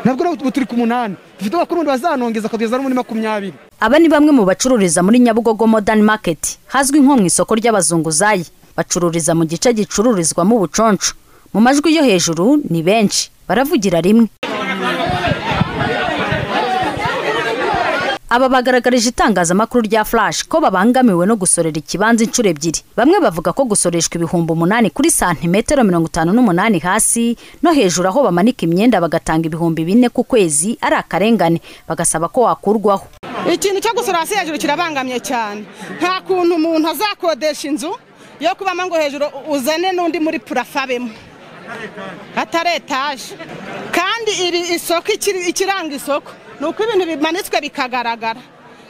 nabwo ubu turi ku munani dufite abakurundi bazanongeza akageza no muri makumyabiri aba ni bamwe mu bacururiza muri nyabugogo modani maketi hazwi nko mu isoko ry'abazunguzayi bacururiza mu gice gicururizwamo ubuconco mu majwi yo hejuru ni benshi baravugira rimwe aba bagaragarije itangazamakuru rya flash ko babangamiwe no gusorera ikibanza inshuro ebyiri bamwe bavuga ko gusoreshwa ibihumbi umunani kuri santimetero mirongo itanu n'umunani hasi no hejuru aho bamanika imyenda bagatanga ibihumbi bine ku kwezi ari akarengane bagasaba ko wakurwaho ikintu cyo gusora hasi hejuru kirabangamye cyane nta kuntu umuntu azakodesha inzu yo kubamo ngo hejuru uzane n'undi muri purafabemo atari etaje kandi iri isoko ikiranga isoko ni uko ibintu bimanitswe bikagaragara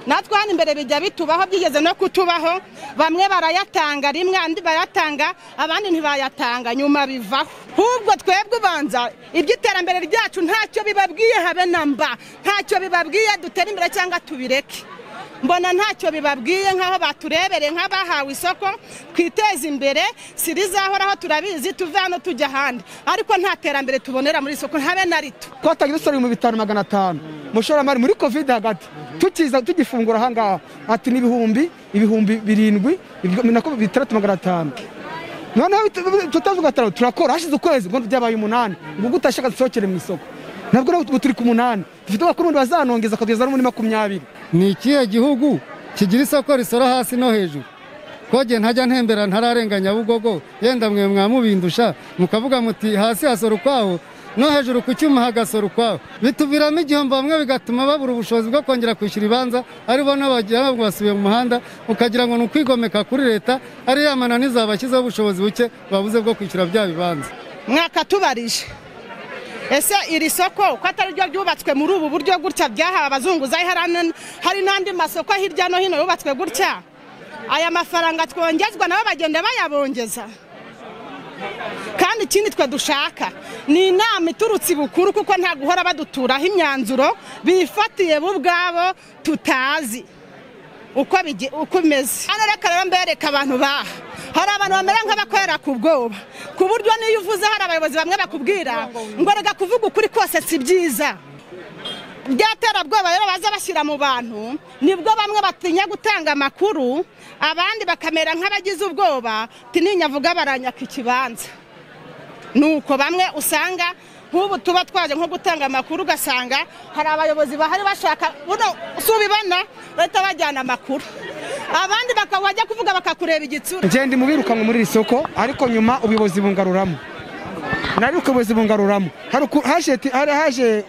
natwe hano imbere bijya bitubaho byigeze no kutubaho bamwe barayatanga rimwe andi bayatanga abandi ntibayatanga nyuma bivaho ahubwo twebwe ubanza iby'iterambere ryacu ntacyo bibabwiye habe na mba ntacyo bibabwiye dutere imbere cyangwa tubireke mbona ntacyo bibabwiye nk'aho baturebere nk'abahawe isoko twiteze imbere si rizahoraho turabizi tuve hano tujya ahandi ariko nta terambere tubonera muri soko habe na rito twatangira dusora ibihumbi bitanu magana atanu umushoramari muri kovide hagati tukiza tugifungura ahangaha ati n'ibihumbi ibihumbi birindwi bitandatu magana atanu noneho tutazi gatanu turakora hashize ukwezi ngo byabaye umunani ngo gutashaka dusohokere mu isoko nabwo ubu turi ku munani dufite abakurundi bazanongeza akageza no muri makumyabiri ni ikihe gihugu kigira isoko risora hasi no hejuru kogeye ntajya ntembera ntararenga nyabugogo yenda mwe mwamubindusha mukavuga muti hasi hasora ukwaho no hejuru ku cyuma hagasora ukwaho bituviramo igihombo bamwe bigatuma babura ubushobozi bwo kongera kwishyura ibanza ari bo n'abagira ngo basubiye mu muhanda ukagira ngo ni ukwigomeka kuri leta ari ya mananiza zabashyizeho ubushobozi buke babuze bwo kwishyura bya bibanza mwakatubarije ese iri soko ko atari ryo ryubatswe muri ubu buryo gutya byahawe abazunguzayi hari n'andi masoko hirya no hino yubatswe gutya aya mafaranga twongezwa nabo bagenda bayabongeza kandi ikindi twe dushaka ni inama iturutse ibukuru kuko nta guhora baduturaho imyanzuro bifatiye bo ubwabo tutazi uko bimeze hano reka rero mbereka abantu baha hari abantu bamera nk'abakorera ku bwoba ku buryo n'iyo uvuze hari abayobozi bamwe bakubwira ngo reka kuvuga ukuri kose si byiza byaterabwoba rero baza bashyira mu bantu nibwo bamwe batinya gutanga amakuru abandi bakamera nk'abagize ubwoba tinyavuga baranyaka ikibanza nuko bamwe usanga nk'ubu tuba twaje nko gutanga amakuru ugasanga hari abayobozi bahari bashaka buno si ubibona bahita bajyana amakuru abandi bakajya kuvuga bakakureba igitsura ngende mu birukanwe muri iri soko ariko nyuma ubuyobozi bungaruramo nari ubuyobozi bungaruramo hari haje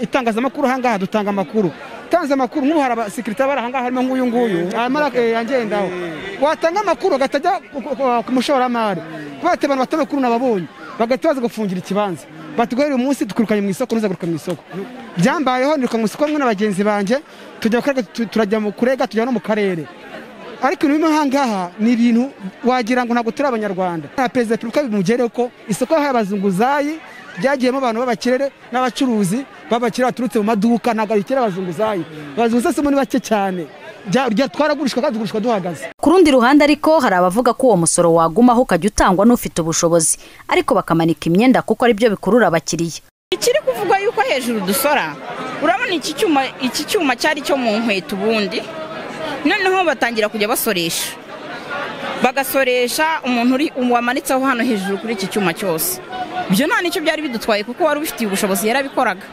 itangazamakuru ahangaha dutanga amakuru utanze amakuru nk'ubu hari abasekirite bari ahangaha harimo nk'uyu nguyu agendaho watanga amakuru agatajya ku mushoramari kubera abantu batamakuru nababonye bagahita baza gufungira ikibanza batuguhere uyu munsi dukurukanye mu isoko ntuzagaruka mu isoko byambayeho niruka mu isoko hamwe na bagenzi banjye tujya turajya mu kurega tujya no mu karere ariko ibintu bimwe ahangaha ni ibintu wagira ngo ntabwo turi abanyarwanda nta perezida repubulika bimugereho ko isoko yahaye abazunguzayi ryagiyemo abantu b'abakirere n'abacuruzi b'abakire baturutse mu maduka ntabwo abikira abazunguzayi abazunguzayi ni bake cyane twaragurishwa kandi tugurishwa duhagaze ku rundi ruhande ariko hari abavuga ko uwo musoro wagumaho ukajya utangwa n'ufite ubushobozi ariko bakamanika imyenda kuko aribyo bikurura abakiriya ikiri kuvugwa yuko hejuru dusora urabona iki cyuma iki cyuma cyari cyo mu nkweto ubundi noneho batangira kujya basoresha bagasoresha umuntu uri wamanitseho hano hejuru kuri iki cyuma cyose ibyo nta nicyo byari bidutwaye kuko wari ubifitiye ubushobozi yarabikoraga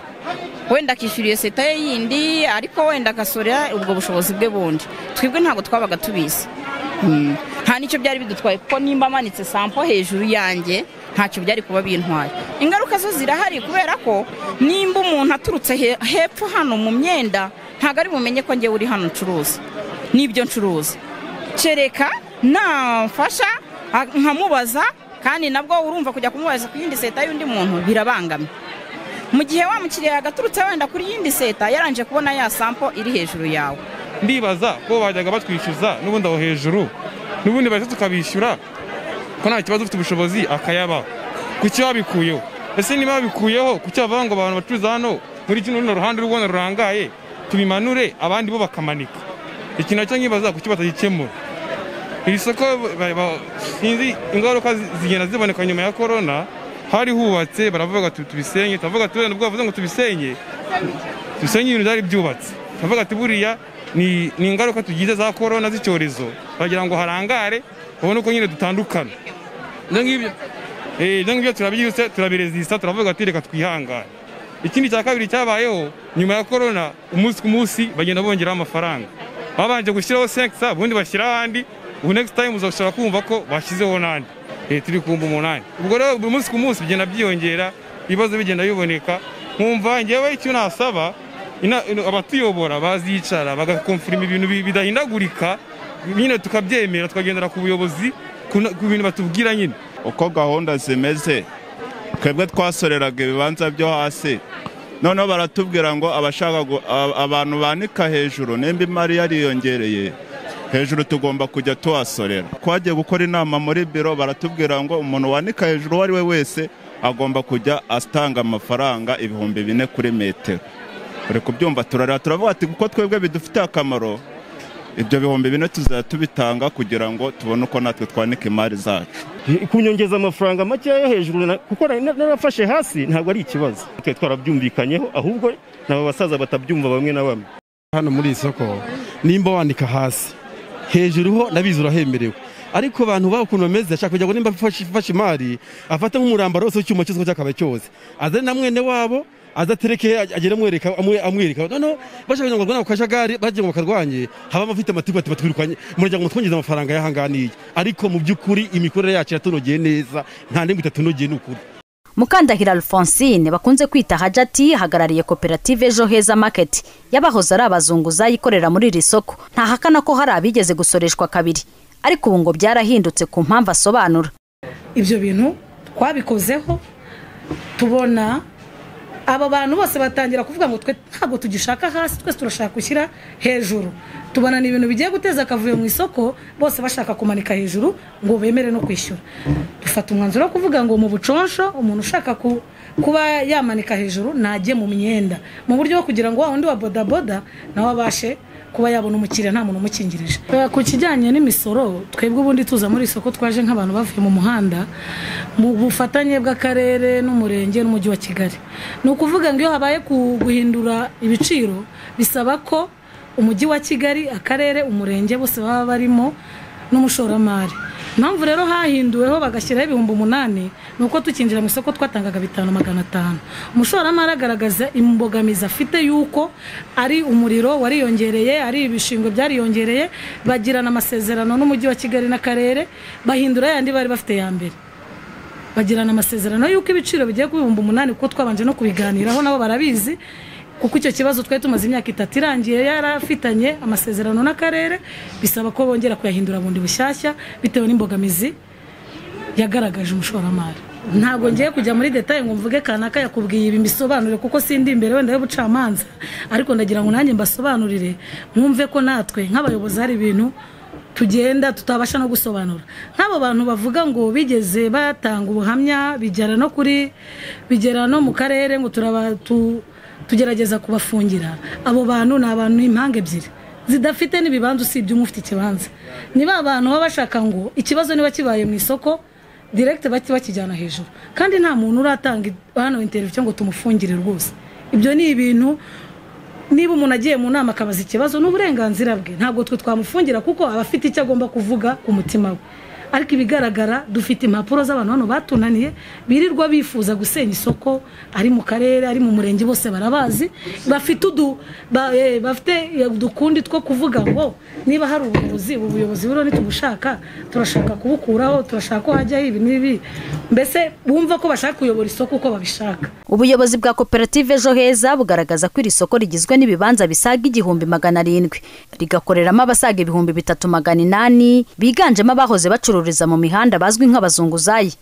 wenda akishyuriye seta ye yindi ariko wenda agasorera ubwo bushobozi bwe bundi twebwe ntabwo twabaga tubizi nta nicyo byari bidutwaye kuko nimba amanitse sampo hejuru yanjye ntacyo byari kuba bintwaye ingaruka zo zirahari kubera ko nimba umuntu aturutse hepfo hano mu myenda ntabwo ari bumenye ko ngewe uri hano ncuruza n'ibyo ncuruza kereka namfasha nkamubaza kandi nabwo urumva kujya kumubaza ku yindi seta y'undi muntu birabangamye mu gihe wa mukiriya yagaturutse wenda kuri yindi seta yaranje kubona ya sampo iri hejuru yawe ndibaza ko bajyaga batwishyuza n'ubundi aho hejuru n'ubundi bahita tukabishyura ko nta kibazo ufite ubushobozi akayaba ku cyo babikuyeho ese niba babikuyeho ku cyo bavuga ngo abantu bacuruza hano muri kino runo ruhande rw'ubona rurangaye tubimanure abandi bo bakamanika ikintu nacyo nkibaza ku cyo batagikemura iri soko sinzi ingaruka zigenda ziboneka nyuma ya korona hari hubatse baravuga ati tubisenye turavuga ati wenda bwavuze ngo tubisenye dusenye ibintu byari byubatse turavuga ati buriya ni ni ingaruka tugize za korona z'icyorezo baragira ngo harangare babone uko nyine dutandukana ibyo ngibyo eh, ibyo ngibyo turabyihuse turabirezisa turavuga ati reka twihangane ikindi cya kabiri cyabayeho nyuma ya korona umunsi ku munsi bagenda bongeraho amafaranga babanje gushyiraho senkisa ubundi bashyira ahandi ubu next time uzashobora kumva ko bashyizeho n'andi Eh, turi kumva umunani ubwo rero buri munsi ku munsi bigenda byiyongera ibibazo bigenda biboneka nkumva ngewe icyo nasaba ina- ino- abatuyobora bazicara bagakomfirima ibintu bi- bidahindagurika nyine tukabyemera tukagendera ku buyobozi ku na- ku bintu batubwira nyine uko gahunda zimeze twebwe twasoreraga ibibanza byo hasi noneho baratubwira ngo abashaka gu- a- abantu banika hejuru nimba imari yariyongereye hejuru tugomba kujya tuhasorera twagiye gukora inama muri biro baratubwira ngo umuntu wanika hejuru uwo ari we wese agomba kujya atanga amafaranga ibihumbi bine kuri metero uri kubyumva turarira turavuga ati kuko twebwe bidufitiye akamaro ibyo bihumbi bine tuzajya tubitanga kugira ngo tubone uko natwe twanika imari zacu kunyongeza amafaranga makeya yo hejuru na- kuko nari- narafashe hasi ntabwo ari ikibazo twe twarabyumvikanyeho ahubwo ni aba basaza batabyumva bamwe na bamwe hano muri iri soko nimba wandika hasi hejuru ho nabizi urahemerewe ariko abantu baba ukuntu bameze ashaka kugira ngo nimba afashe afashe imari afate nk'umurambaro wose w'icyuma cy'isoko cy'akaba cyose azane na mwene wabo aza atereke agere amwereka amwe- amwereka noneho bashaka kugira ngo barwanye ako kajagari bagira ngo bakarwanye haba amafite amatiku ati batwirukanye umuryango mutwongeze amafaranga y'ahangaha n'iyi ariko mu by'ukuri imikorere yacu iratunogeye neza nta n'imwe itatunogeye ni ukuri mukandahira alphonsine bakunze kwita hajati hagarariye koperative ejo heza market y'abahoze ari abazunguzayi ikorera muri iri soko ntahakana ko hari abigeze gusoreshwa kabiri ariko ubu ngo byarahindutse ku mpamvu asobanura ibyo bintu twabikozeho tubona aba bantu bose batangira kuvuga ngo twe ntabwo tugishaka hasi twese turashaka gushyira hejuru tubona ni ibintu bigiye guteza akavuyo mu isoko bose bashaka kumanika hejuru ngo bemere no kwishyura dufata umwanzuro wo kuvuga ngo mu buconsho umuntu ushaka ku- kuba yamanika hejuru najye mu myenda mu buryo bwo kugira ngo wa wundi wa bodaboda nawe abashe kuba yabona umukiriya nta muntu umukingirije Eh, ku kijyanye n'imisoro twebwe ubundi tuza muri isoko twaje nk'abantu bavuye mu muhanda mu bufatanye bw'akarere n'umurenge n'umujyi wa kigali ni ukuvuga ngo iyo habaye ku- guhindura ibiciro bisaba ko umujyi wa kigali akarere umurenge bose baba barimo n'umushoramari impamvu rero hahinduweho bagashyiraho ibihumbi umunani ni uko tukinjira mu isoko twatangaga bitanu magana atanu umushoramari agaragaza imbogamizi afite y'uko ari umuriro wariyongereye ari ibishingwe byariyongereye bagirana amasezerano n'umujyi wa kigali n'akarere bahindura yandi bari bafite ya mbere bagirana amasezerano y'uko ibiciro bigiye ku bihumbi umunani kuko twabanje no kubiganiraho nabo barabizi kuko icyo kibazo twari tumaze imyaka itatu irangiye yarafitanye amasezerano n'akarere bisaba ko bongera kuyahindura bundi bushyashya bitewe n'imbogamizi yagaragaje umushoramari ntabwo ngiye kujya muri detaye ngo mvuge kanaka yakubwiye ibi mbisobanurire kuko sindi imbere wenda y'ubucamanza ariko ndagira ngo nanjye mbasobanurire mwumve ko natwe nk'abayobozi hari ibintu tugenda tutabasha no gusobanura nk'abo bantu bavuga ngo bigeze batanga ubuhamya bigera no kuri bigera no mu karere ngo turaba tu- tugerageza kubafungira abo bantu ni abantu impanga ebyiri zidafite n'ibibanza usibye umwe ufite ikibanza ni ba bantu baba bashaka ngo ikibazo niba kibaye mu isoko direkite bajye bakijyana hejuru kandi nta muntu uratanga hano interiviyo ngo tumufungire rwose ibyo ni ibintu niba umuntu agiye mu nama akabaza ikibazo ni uburenganzira bwe ntabwo twe twamufungira kuko aba afite icyo agomba kuvuga ku mutima we ariko ibigaragara dufite impapuro z'abantu hano batunaniye birirwa bifuza gusenya isoko ari mu karere ari mu murenge bose barabazi bafite udu ba- eh, bafite udukundi two kuvuga ngo niba hari ubuyobozi ubu buyobozi buriho nitubushaka turashaka kubukuraho turashaka ko hajyaho ibi n'ibi mbese bumva ko bashaka kuyobora isoko uko babishaka ubuyobozi bwa koperative ejo heza bugaragaza ko iri soko rigizwe n'ibibanza bisaga igihumbi magana arindwi rigakoreramo abasaga ibihumbi bitatu magana inani biganjemo abahoze bacururiza mu mihanda bazwi nk'abazunguzayi